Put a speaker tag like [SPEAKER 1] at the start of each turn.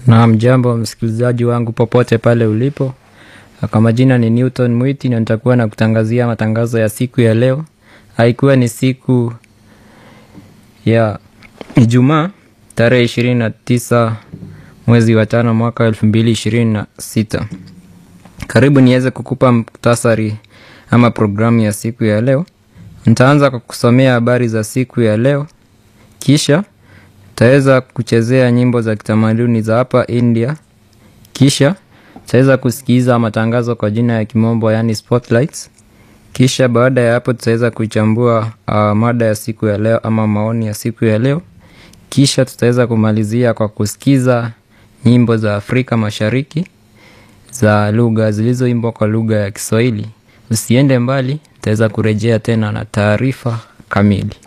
[SPEAKER 1] Naam, jambo msikilizaji wangu popote pale ulipo. Kwa majina ni Newton Mwiti na nitakuwa na kutangazia matangazo ya siku ya leo. Haikuwa ni siku ya Ijumaa tarehe ishirini na tisa mwezi wa tano mwaka elfu mbili ishirini na sita. Karibu niweze kukupa muktasari ama programu ya siku ya leo. Nitaanza kwa kusomea habari za siku ya leo, kisha taweza kuchezea nyimbo za kitamaduni za hapa India, kisha tutaweza kusikiza matangazo kwa jina ya kimombo yani spotlights. Kisha baada ya hapo tutaweza kuichambua uh, mada ya siku ya leo ama maoni ya siku ya leo. Kisha tutaweza kumalizia kwa kusikiza nyimbo za Afrika Mashariki za lugha zilizoimbwa kwa lugha ya Kiswahili. Usiende mbali, tutaweza kurejea tena na taarifa kamili.